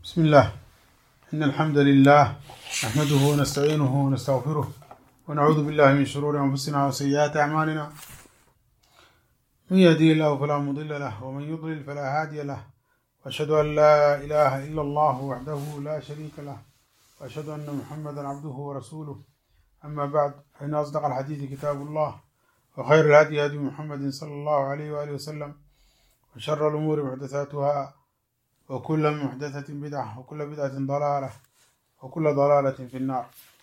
بسم الله إن الحمد لله نحمده ونستعينه ونستغفره ونعوذ بالله من شرور أنفسنا وسيئات أعمالنا من يهدي الله فلا مضل له ومن يضلل فلا هادي له وأشهد أن لا إله إلا الله وحده لا شريك له وأشهد أن محمدا عبده ورسوله أما بعد فإن أصدق الحديث كتاب الله وخير الهدي هدي محمد صلى الله عليه وآله وسلم وشر الأمور محدثاتها وكل محدثة بدعة وكل بدعة ضلالة وكل ضلالة في النار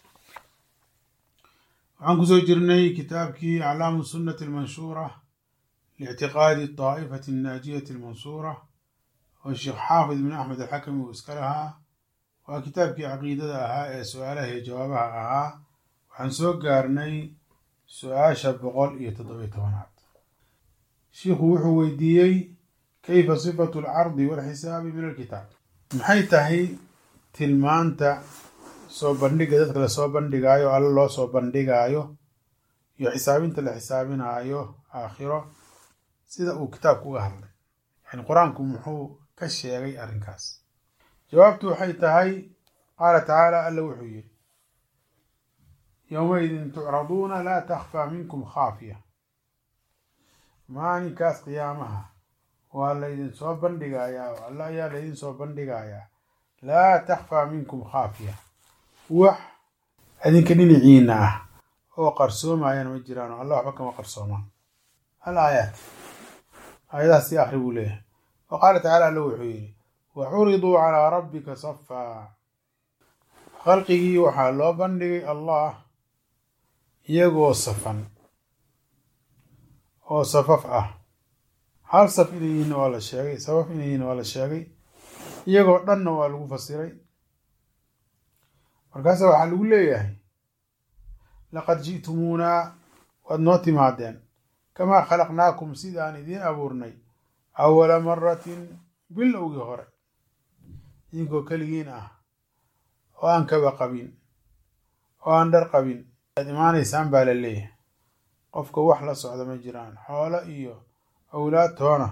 waxaan kusoo jirnay kitaabkii aclaamu sunnati almanshuura liictiqaadi daa'ifati annaajiyati almansuura oo sheekh xaafid ibn axmed alxakami uu iska lahaa waa kitaabkii caqiidada ahaa ee su-aalaha iyo jawaabaha ahaa waxaan soo gaarnay su-aasha boqol iyo toddobiyo tobanaad shiikhu wuxuu weydiiyey kayfa sifatu alcardi walxisaabi min alkitaab maxay tahay tilmaanta soo bandhiga dadka lasoo bandhigaayo alle loo soo bandhigaayo iyo xisaabinta la xisaabinaayo aakhiro sida uu kitaabku uga hadlay yani qur-aanku muxuu ka sheegay arrinkaas jawaabtu waxay tahay qaala tacaala alla wuxuu yidhi yowmaidin tucraduuna laa takhfaa minkum khaafiya maalinkaas qiyaamaha waa laydin soo bandhigayaa oo alle ayaa laydin soo bandhigayaa laa takhfaa minkum khaafiya wax adinka dhinaciina ah oo qarsoomayana ma jiraan oo alla waxba kama qarsoomaan al aayaat aayadahaas si akri buu leeyahay wa qaala tacaala alla wuxuu yidhi wa curiduu calaa rabbika safaa khalqigii waxaa loo bandhigay allah iyagoo safan oo safaf ah hal saf inay yihiinna waa la sheegay safaf inay yihiinna waa la sheegay iyagoo dhanna waa lagu fasiray markaasa waxaa lagu leeyahay laqad ji'tumuunaa waad noo timaadeen kamaa khalaqnaakum sidaan idiin abuurnay awala maratin bilowgii hore idinkoo keligiin ah oo aan kaba qabin oo aan dhar qabin aad imaanaysaan baa la leeyahay qofka wax la socda ma jiraan xoolo iyo awlaad toona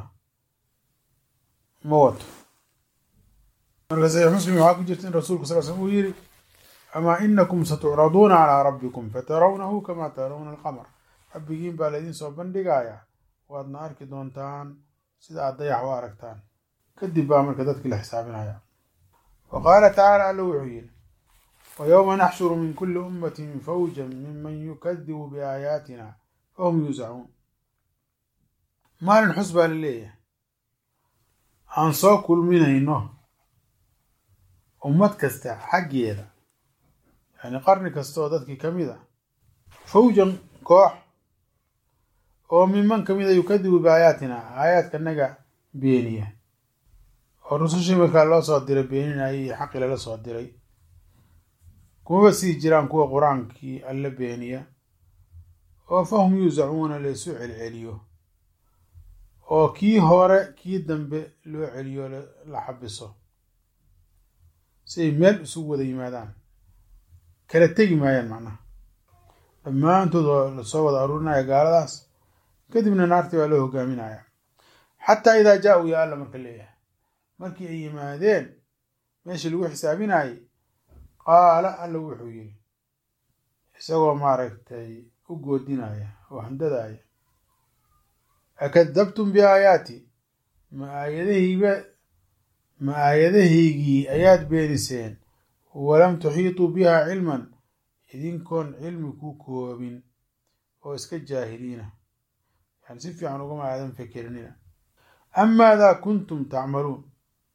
ma wato marka saxiix muslim waxaa ku jirta in rasuulku sal slm uu yidhi amaa inakum satucraduuna calaa rabbikum fatarawnahu kamaa tarawna alqamar rabbigiin baa laydin soo bandhigayaa waadna arki doontaan sida aad dayax u aragtaan kadib baa marka dadkii la xisaabinaya wa qaala tacaala alla wuxuu yidhi wa yowma naxshuru min kulli ummatin fawjan minman yukadibu biaayaatina fahum yuusacuun maalin xus baa la leeyahay aan soo kulminayno ummad kasta xaggeeda yani qarni kasta oo dadkii ka mid a fawjan koox oo minman ka mid a yukadibu biaayaatina aayaadkanaga beeniya oo rusushii markaa loo soo diray beeninayay iyo xaqii lala soo diray kumaba sii jiraan kuwa qur-aankii alla beeniya oo fahum yuusacuuna laysu celceliyo oo kii hore kii dambe loo celiyo la xabiso si ay meel isugu wada yimaadaan kala tegi maayaan macnaha dhammaantood waa lasoo wada aruurinaya gaaladaas kadibna naartii baa loo hogaaminaya xataa idaa jaa-uu yaa alla marka leeyahay markii ay yimaadeen meeshii lagu xisaabinayay qaala alla wuxuu yidhi isagoo maaragtay u goodinaya oo handadaaya akadabtum biaayaati ma aayadahayba ma aayadahaygii ayaad beeniseen walam tuxiituu bihaa cilman idinkoon cilmi ku koobin oo iska jaahiliina yani si fiican ugama aadan fikerinina am maadaa kuntum tacmaluun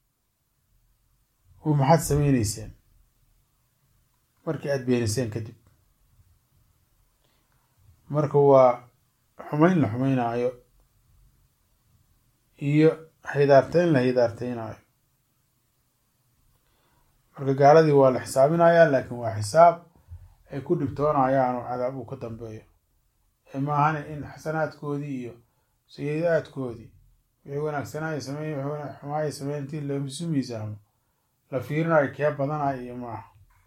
u maxaad sameyneyseen markii aada beeniseen kadib marka waa xumayn la xumaynaayo iyo hidaarteyn la hidaarteynaayo marka gaaladii waa la xisaabinayaa laakiin waa xisaab ay ku dhibtoonayaan oo cadaab uu ka dambeeyo ee maahane in xasanaadkoodii iyo sayi-aadkoodii wixii wanaagsanaayo sameey wixii xumaayo sameey intii laisu miisaamo la fiirinayo kee badanayo iyo maaha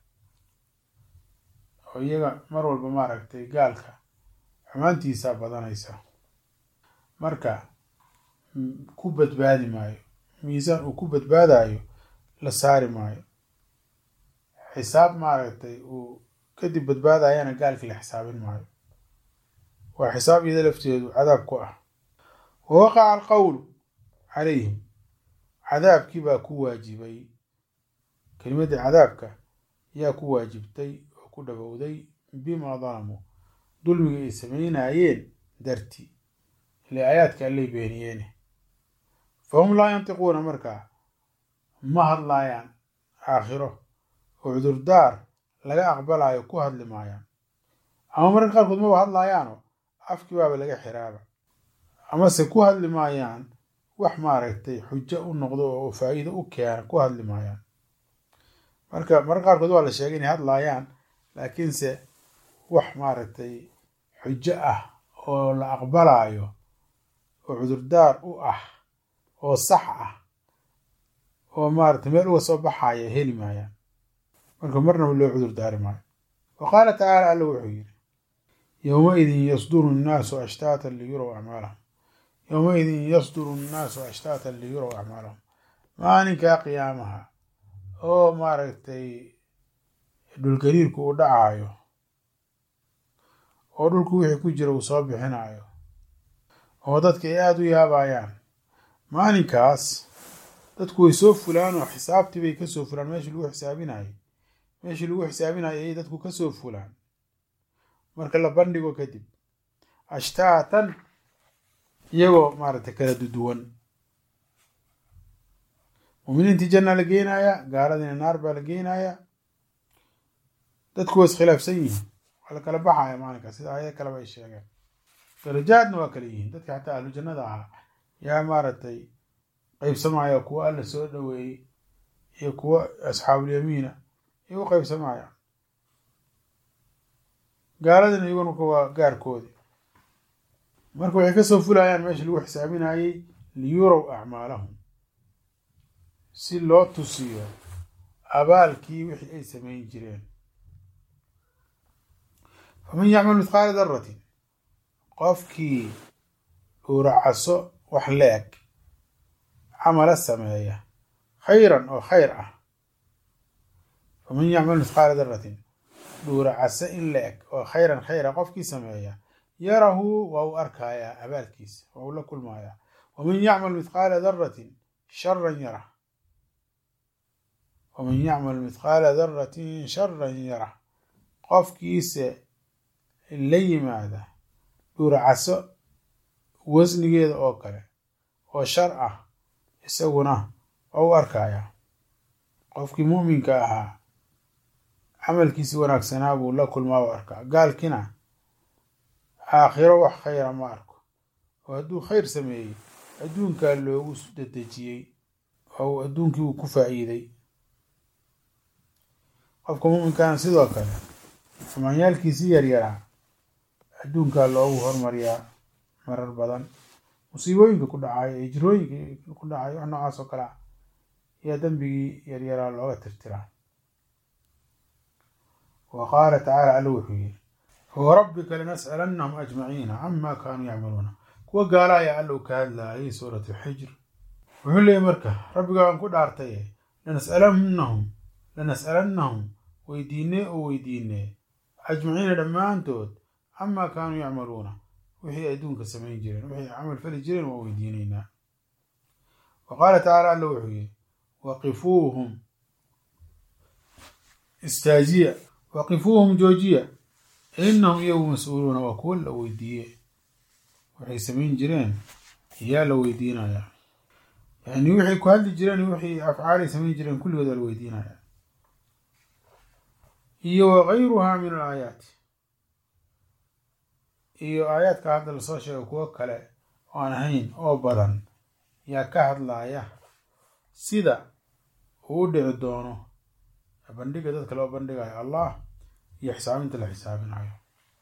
oo iyaga mar walba maaragtay gaalka xumaantiisaa badanaysa marka ku badbaadi maayo miisaan uu ku badbaadayo la saari maayo xisaab maaragtay uu kadib badbaadayana gaalkii la xisaabin maayo waa xisaab iyada lafteedu cadaab ku ah wa waqaca alqowlu calayhim cadaabkii baa ku waajibay kelimaddii cadaabka yaa ku waajibtay oo ku dhabowday bimaa dalamuu dulmiga ay sameynayeen dartii ile aayaadka allay beeniyeene fahum laa yantiquuna markaa ma hadlaayaan aakhiro oo cudurdaar laga aqbalaayo ku hadli maayaan ama mararka qaarkood maba hadlaayaanoo afkii baaba laga xiraaba amase ku hadli maayaan wax maaragtay xujo u noqdo oo faa'iido u keena ku hadli maayaan marka mararka qaarkood waa la sheegay inay hadlaayaan laakiinse wax maaragtay xujo ah oo la aqbalaayo oo cudurdaar u ah oo sax ah oo maaragtay meel uga soo baxaya heli maayaan marka marnaba loo cudur daari maayo wa qaala tacaala alla wuxuu yidhi yowmaidin yasduru nnaasu ashtaatan liyurow acmaalahum yowmaidin yasduru nnaasu ashtaatan liyurow acmaalahum maalinkaa qiyaamaha oo maaragtay dhulgariirku uu dhacaayo oo dhulku wixii ku jira uu soo bixinaayo oo dadka ay aada u yaabayaan maalinkaas dadku way soo fulaan oo xisaabtii bay kasoo fulaan meeshii lagu xisaabinayay meeshii lagu xisaabinayay ayay dadku kasoo fulaan marka la bandhigo kadib ashtaatan iyagoo maaragtay kala duduwan muminiintii janna la geenayaa gaaladiina naar baa la geenayaa dadku waa iskhilaafsan yihiin waa la kala baxaya maalinkaas sida aayado kaleba ay sheegeen darajaadna waa kala yihiin dadka xataa ahlu jannada ahaa yaa maaragtay qaybsamaya kuwa alla soo dhoweeyey iyo kuwa asxaabulyamiina iyo u qaybsamaya gaaladina iyaguna waa gaarkoodii marka waxay kasoo fulayaan meesha lagu xisaabinayey liyurow acmaalahum si loo tusiyo abaalkii wixii ay samayn jireen faman yacmal mithqaala daratin qofkii uuracaso wax la-eg camala sameeya khayran oo khayr ah faman yacmal mithqaala daratin dhuuracase in la-eg oo khayran khayra qofkii sameeya yarahu waa u arkayaa abaalkiisa waa u la kulmayaa waman yacmal mithqaala daratin sharan yarah waman yacmal mithqaala daratin sharan yarah qofkiise la yimaada dhuuracaso wasnigeeda oo kale oo shar ah isaguna waa u arkayaa qofkii mu'minka ahaa camalkiisi wanaagsanaa buu la kulmaa u arkaa gaalkina aakhiro wax khayra ma arko oo hadduu khayr sameeyey adduunkaa loogu dedejiyey oo adduunkii uu ku faa'iiday qofka mu'minkaana sidoo kale xumaanyaalkiisii yaryaraa adduunkaa loogu hormariyaa marar badan musiibooyinka ku dhacayo ee jirooyinka ku dhacayo wax noocaas oo kale ah ayaa dembigii yaryaraa looga tirtiraa wa qaala tacaala alla wuxuu yidhi fawarabbika lanas'alannahum ajmaciina cama kaanuu yacmaluuna kuwa gaala ayaa alla u ka hadlaayay suurat alxijr wuxuu leeyay marka rabbiga aan ku dhaartaye lanas'alannahum lanas'alannahum weydiinee oo weydiinee ajmaciina dhammaantood camaa kaanuu yacmaluuna wixii adduunka samayn jireen wixii camal fali jireen waa weydiinaynaa wa qaala tacaala alla wuxuu yidhi waqifuuhum istaajiya waqifuuhum joojiya innahum iyagu mas-uuluuna waa kuwa la weydiiye waxay samayn jireen yaa la weydiinayaa yani wixay ku hadli jireen wixii afcaalay samayn jireen kulligood waa la weydiinayaa iyo wagayruhaa min alaayaati iyo aayaadka hadda lasoo sheego kuwo kale oo aan ahayn oo badan yaa ka hadlaaya sida uu u dhici doono bandhiga dadka loo bandhigayo allah iyo xisaabinta la xisaabinayo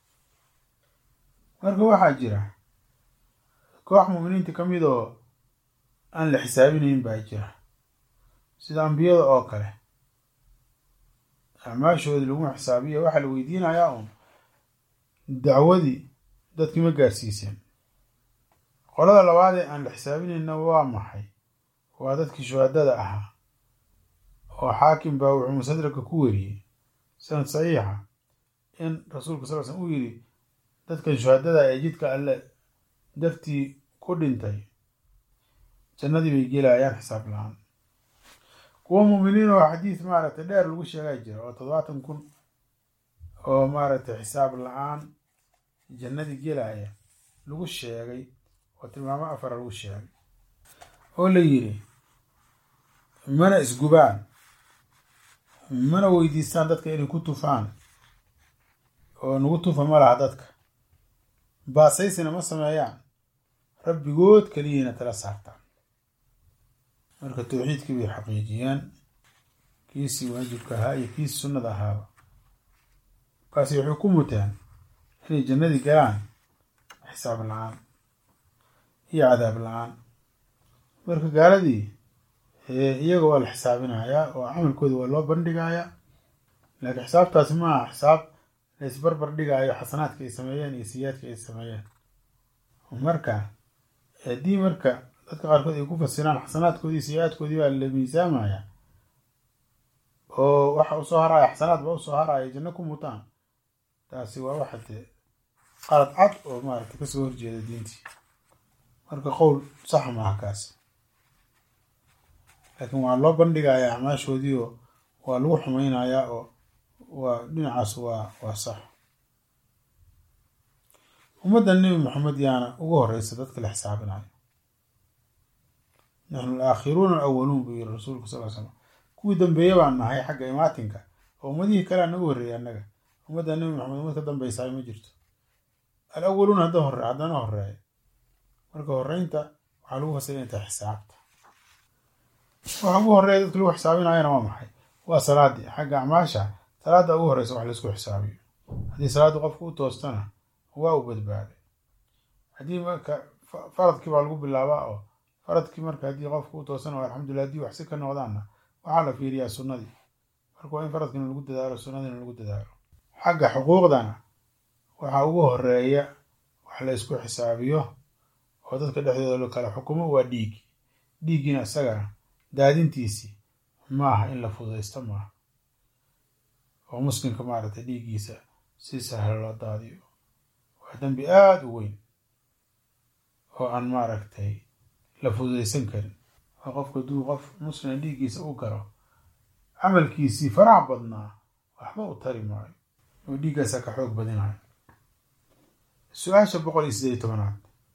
marka waxaa jira koox mu'miniinta ka mid oo aan la xisaabinayn baa jira sida ambiyada oo kale acmaashoodii laguma xisaabiya waxaa la weydiinayaa uun dacwadii dadkii ma gaarsiiseen qolada labaadee aan la xisaabinayna waa maxay waa dadkii shuhadada ahaa oo xaakim baa wuxuu musadraka ku weriyey sanad saxiixa in rasuulka sal slm uu yidhi dadkan shuhadada ee jidka alle dartii ku dhintay jannadii bay gelayaan xisaab la-aan kuwa muuminiin oo xadiis maaragtay dheer lagu sheegaa jira oo toddobaatan kun oo maaragtay xisaab la-aan jannadii gelaya lagu sheegay oo tilmaamo afara lagu sheegay oo la yidhi mana isgubaan mana weydiistaan dadka inay ku tufaan oo nagu tufa ma laha dadka baasaysina ma sameeyaan rabbigood keliyiina tala saartaan marka tawxiidkii bay xaqiijiyeen kiisii waajibka ahaa iyo kiisii sunnada ahaaba markaasi waxay ku muteen inay jannadii galaan xisaab la-aan iyo cadaab la-aan marka gaaladii iyaga waa la xisaabinayaa oo camalkooda waa loo bandhigayaa laakiin xisaabtaasi ma aha xisaab la isbarbar dhigaayo xasanaadka ay sameeyeen iyo siyaadka ay sameeyeen marka haddii marka dadka qaarkood ay ku fasiraan xasanaadkoodii siyaadkoodii baa la miisaamaya oo waxa usoo haraya xasanaad ba usoo haraya janno ku mutaan taasi waa waxa dee qalad cad oo maaragtay kasoo horjeeda diintii marka qowl sax maaha kaas laakiin waa loo bandhigayaa acmaashoodii oo waa lagu xumaynayaa oo waa dhinacaas waa waa sax ummadda nebi maxamed yaana ugu horeysa dadka la xisaabinayo naxnu alaakhiruuna alawaluun buu yiri rasuulku sal l slam kuwii dambeeye baan nahay xagga imaatinka oo ummadihii kalea naga horreeyay annaga ummadda nebi maxamed ummad ka dambeysaay ma jirto alawaluun hadda hore haddana horeeya marka horeynta waxaa lagu fasira inay tahay xisaabta waxa ugu horeeya dadka lagu xisaabinayana waa maxay waa salaadii xagga acmaasha salaada ugu horeysa wax laisku xisaabiyo haddii salaaddu qofka u toostana waa u badbaaday haddii marka faradkii baa lagu bilaabaa oo faradkii marka haddii qofka u toosana waa alxamdulillah haddii waxsi ka noqdaanna waxaa la fiiriyaa sunnadii marka waa in faradkiina lagu dadaalo sunnadiina lagu dadaalo xagga xuquuqdana waxaa ugu horeeya wax la isku xisaabiyo oo dadka dhexdooda la kala xukumo waa dhiig dhiiggiina isagana daadintiisii ma aha in la fududaysto maaha oo muslimka maaragtay dhiiggiisa si sahlo loo daadiyo waa dembi aada u weyn oo aan maaragtay la fududaysan karin oo qofka hadduu qof muslim dhiiggiisa u galo camalkiisii faraha badnaa waxba u tari maayo oo dhiiggaasaa ka xoog badinayo su-aasha boqol iyo sideed iyo tobanaad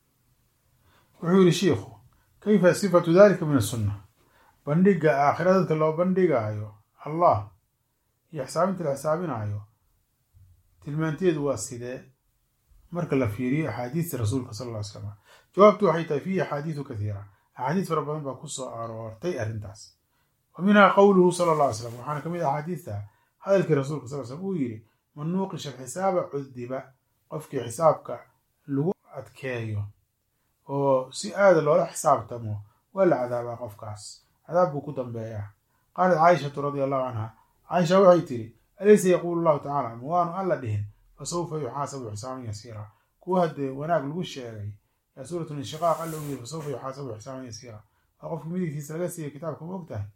wuxuu yihi shiikhu kayfa sifatu dalika min asunna bandhiga aakhira dadka loo bandhigaayo allah iyo xisaabinta la xisaabinaayo tilmaanteedu waa sidee marka la fiiriyo axaadiista rasuulka sal ll ly slam jawaabtu waxay tahay fiihi axaadiisu kathiira axaadiis fara badan baa ku soo aroortay arrintaas wa minhaa qowluhu sala alla ly slam waxaana ka mid ah axaadiista hadalkii rasuulka sal slam uu yidhi man nuuqisha alxisaaba cudiba qofkii xisaabka lagu adkeeyo oo si aada loola xisaabtamo waa la cadaabaa qofkaas cadaab buu ku dambeeyaa qaalat caaishatu radia allahu canha caaisha waxay tidhi alaysa yaquulu llahu tacala ma waanu alla dhihin fa sawfa yuxaasabu xisaaban yasiira kuwa haddee wanaag lagu sheegay yaa suuratu inshiqaaq alla uu yiri fa sawfa yuxaasabu xisaaban yasiira waa qofka midigtiisa laga siiya kitaabka ma og tahay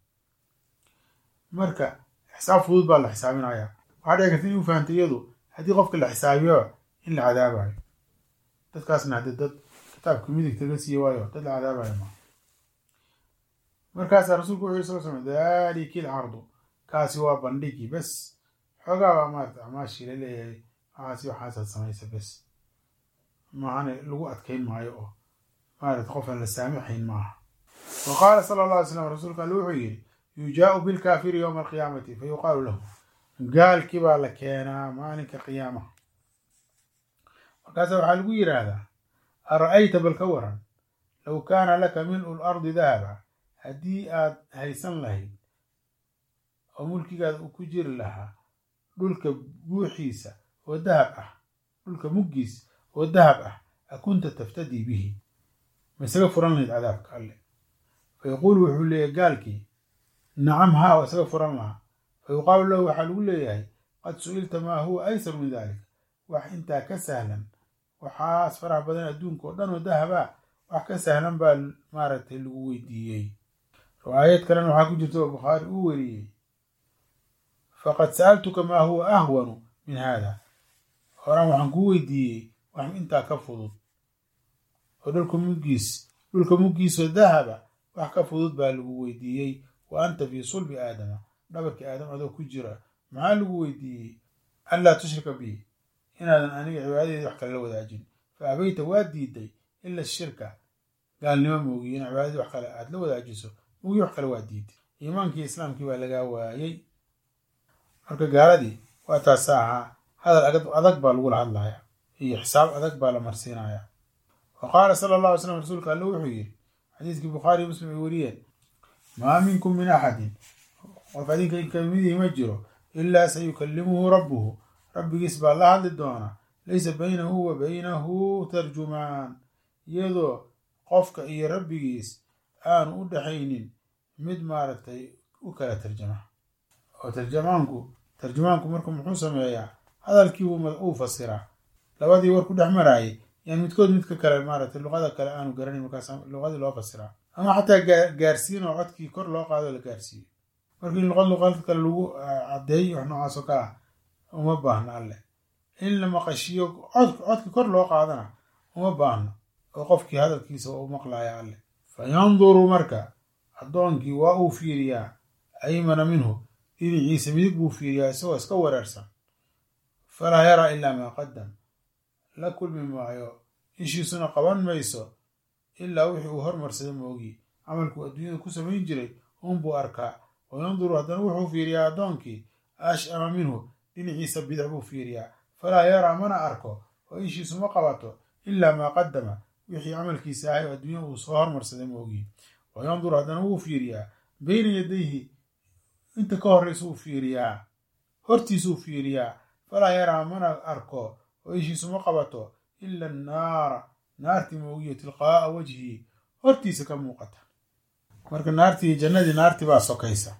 marka xisaab fudud baa la xisaabinayaa waxaa dhici karta in u fahamtay iyadu haddii qofka la xisaabiyo in la cadaabayo dadkaasna haddii dad kitaabka midigta laga siiye waayo dad la cadaabayo ma markaasaa rasuulku wuxu yiri sal slam daliki alcardu kaasi waa bandhigi bes xoogaa baa maarata acmaashii la leeyahay waxaasi waxaasaad samaysa bes maahane lagu adkayn maayo oo maarata qofaan la saamaxayn maaha wa qaala sala allah alay slam rasuulka alle wuxuu yidhi yujaau bilkaafiri yowma alqiyaamati fa yuqaalu lahu gaalkii baa la keenaa maalinka qiyaamaha markaasa waxaa lagu yidhaahdaa ara-ayta bal ka waran low kaana laka min-u lardi dahaba haddii aad haysan lahayd oo mulkigaada uu ku jiri lahaa dhulka buuxiisa oo dahab ah dhulka muggiis oo dahab ah akunta taftadii bihi ma isaga furan lahayd cadaabka alle fa yaquulu wuxuu leeyahay gaalkii nacam haa waa isaga furan lahaa fa yuqaalu lahu waxaa lagu leeyahay qad su-ilta maa huwa aysar min dalik wax intaa ka sahlan waxaas faraha badan adduunka oo dhan oo dahaba wax ka sahlan baa maaragtay lagu weydiiyey riwaayad kalena waxaa ku jirta oo bukhaari uu weriyey faqad sa'altuka maa huwa ahwanu min hada horaan waxaan kuu weydiiyey wax intaa ka fudud oo dhulka muggiis dhulka muggiisoo dahaba wax ka fudud baa lagu weydiiyey wa anta fii sulbi aadama dhabarkii aadam adoo ku jira maxaa lagu weydiiyey anlaa tushrika bi inaadan aniga cibaadadeedi wax kale la wadaajin fa abayta waa diiday ila shirka gaalnimo moogiye in cibaadadii wax kale aad la wadaajiso moogiye wax kale waa diiday iimaankii islaamkii baa lagaa waayey marka gaaladii waa taasa ahaa hadal adag baa lagula hadlaya iyo xisaab adag baa la marsiinaya wa qaala sala allah alay slam rasuulka alle wuxuu yidhi xadiiskii bukhaari iyo muslim ay wariyeen maa minkum min axadin qof adinka kamidii ma jiro ilaa sayukallimuhu rabbuhu rabbigiis baa la hadli doona laysa baynahu wa baynahu tarjumaan iyadoo qofka iyo rabbigiis aanu u dhaxaynin mid maaragtay u kala tarjama oo tarjamaanku tarjumaanku marka muxuu sameeyaa hadalkii uu fasiraa labadii war ku dhex maraayay yaan midkood midka kale maaragtay luqada kale aanu garanayn markaas luqadii loo fasiraa ama xataa gaarsiin oo codkii kor loo qaado la gaarsiiyo markii luqad luqad kale lagu caddeeyo wax noocaas oo kale ah uma baahno alleh in la maqashiyo cod codkii kor loo qaadana uma baahno oo qofkii hadalkiisa waa u maqlaya alleh fa yanduru marka addoonkii waa uu fiiriyaa aymana minhu dhinaciisa midig buu fiiriyaa isagoo iska wareersan falaa yaraa ilaa maa qadam la kulmi maayo ishiisuna qaban mayso ilaa wixii uu hormarsada moogiye camalkuu adduunyada ku samayn jiray unbuu arkaa wa yanduru haddana wuxuu fiiriyaa addoonkii ashama minhu dhinaciisa bidix buu fiiriyaa falaa yaraa mana arko oo ishiisu ma qabato ilaa maa qadama wixii camalkiisa ahay oo adduunya uu soo hormarsaday moogiye wa yanduru haddana wuu fiiriyaa beyna yadayhi inta ka horraysa uu fiiriyaa hortiisuu fiiriyaa falaa yaraa mana arko oo ishiisu ma qabato ila annaara naartii moogiyo tilqaa'a wajhii hortiisa ka muuqata marka naartii jannadii naartii baa sokaysa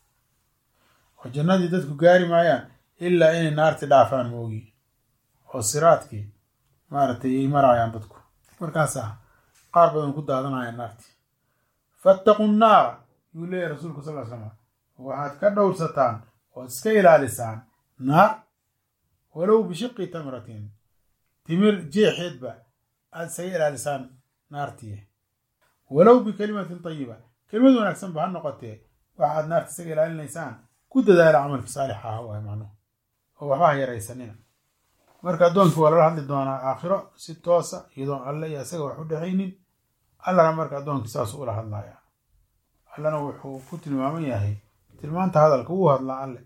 oo jannadii dadku gaari maayaan ilaa inay naartii dhaafaan moogi oo siraadkii maaragtay ay maraayaan dadku markaasaa qaar badan ku daadanaya naartii fattaqu nnaara yuu leeyahy rasuulku sal l slam waxaad ka dhowrsataan ood iska ilaalisaan naar walow bishiqi tamratin timir jeexeedba aad isaga ilaalisaan naartii walow bikalimatin tayiba kelimad wanaagsanba ha noqotee waxaad naarta isaga ilaalinaysaan ku dadaala camalka saalix ah waay macnuhu oo waxba ha yaraysanina marka addoonkii waa lala hadli doonaa aakhiro si toosa iyadoon alle iyo isaga wax u dhexaynin allana marka addoonkii saasuu ula hadlaya allana wuxuu ku tilmaaman yahay tilmaanta hadalka wuu hadlaa alle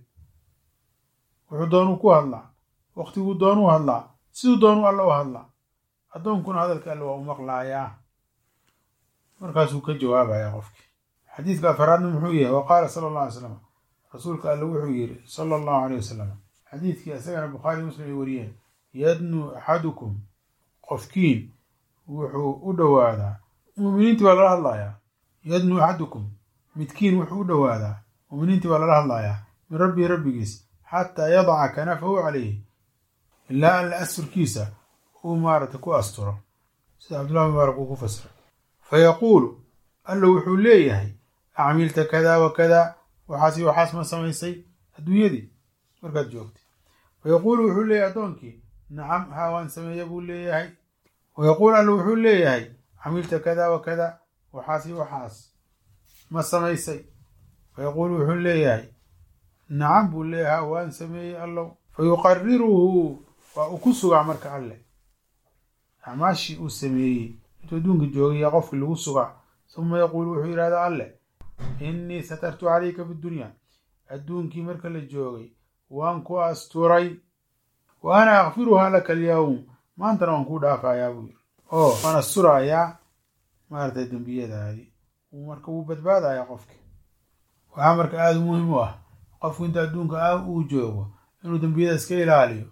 wuxuu doonuu ku hadlaa waqtiguu doonuu hadlaa siduu doonuu alle u hadlaa addoonkuna hadalka alle waa u maqlaayaa markaasuu ka jawaabayaa qofkii xadiidka afaraadna muxuu yahay wa qaala sala allah alay slam rasuulka alle wuxuu yidhi sala allahu aleyh wasalam xadiidkii isagana bukhaari muslim ay wariyeen yadnu axadukum qofkiin wuxuu u dhowaadaa muminiintii baa lala hadlayaa yadnu axadukum midkiin wuxuu u dhowaadaa muminiintii baa lala hadlayaa min rabbii rabbigiis xataa yadaca kanafahu calayhi ilaa alla asturkiisa uu maaragtay ku asturo sida cabdullahi mubaarak uu ku fasiray fa yaquulu alla wuxuu leeyahay acmilta kadaa wa kadaa waxaasi waxaas ma samaysay adduunyadii markaad joogtay fa yaquulu wuxuu leeyahay addoonkii nacam haa waan sameeya buu leeyahay wa yaquulu alla wuxuu leeyahay camilta kadaa wa kadaa waxaasi waxaas ma samaysay fa yaquulu wuxuu leeyahay nacam buu leeyahay waan sameeyey allow fa yuqariruhu waa uu ku sugaa marka alle acmaashii uu sameeyey intuu adduunka joogaya qofkii lagu sugaa suma yaquulu wuxuu yidhahdaa alle innii satartu calayka fi dunya adduunkii marka la joogay waan ku asturay wa ana akfiruhaa laka alyawm maantana waan kuu dhaafayaa buu yiri oo waan asturayaa maaragtay dembiyadaadii marka wuu badbaadayaa qofkii waxaa marka aada u muhiim u ah qofku inta adduunka ah uu joogo inuu dembiyada iska ilaaliyo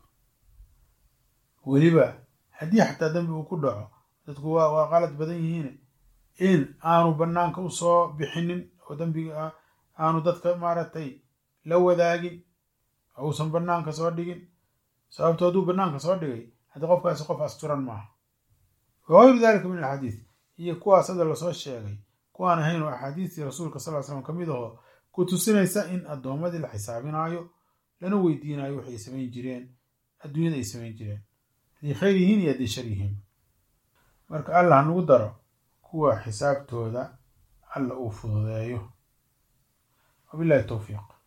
weliba haddii xataa dembi uu ku dhaco dadku waa waa qalad badan yihiin in aanu banaanka usoo bixinin oo dembiga aanu dadka maaragtay la wadaagin uusan banaanka soo dhigin sababto hadduu banaanka soo dhigay haddii qofkaasi qof asturan maaha wagayru dalika min alxadiid iyo kuwaas hadda lasoo sheegay kuwaan ahayn oo axaadiistii rasuulka sal l slam ka mid ahoo ku tusinaysa in addoommadii la xisaabinaayo lana weydiinayo waxay samayn jireen adduunyada ay samayn jireen hadday khayr yihiin iyo hadday shar yihiin marka allah hanagu daro kuwa xisaabtooda alla uu fududeeyo wabillahi towfiiq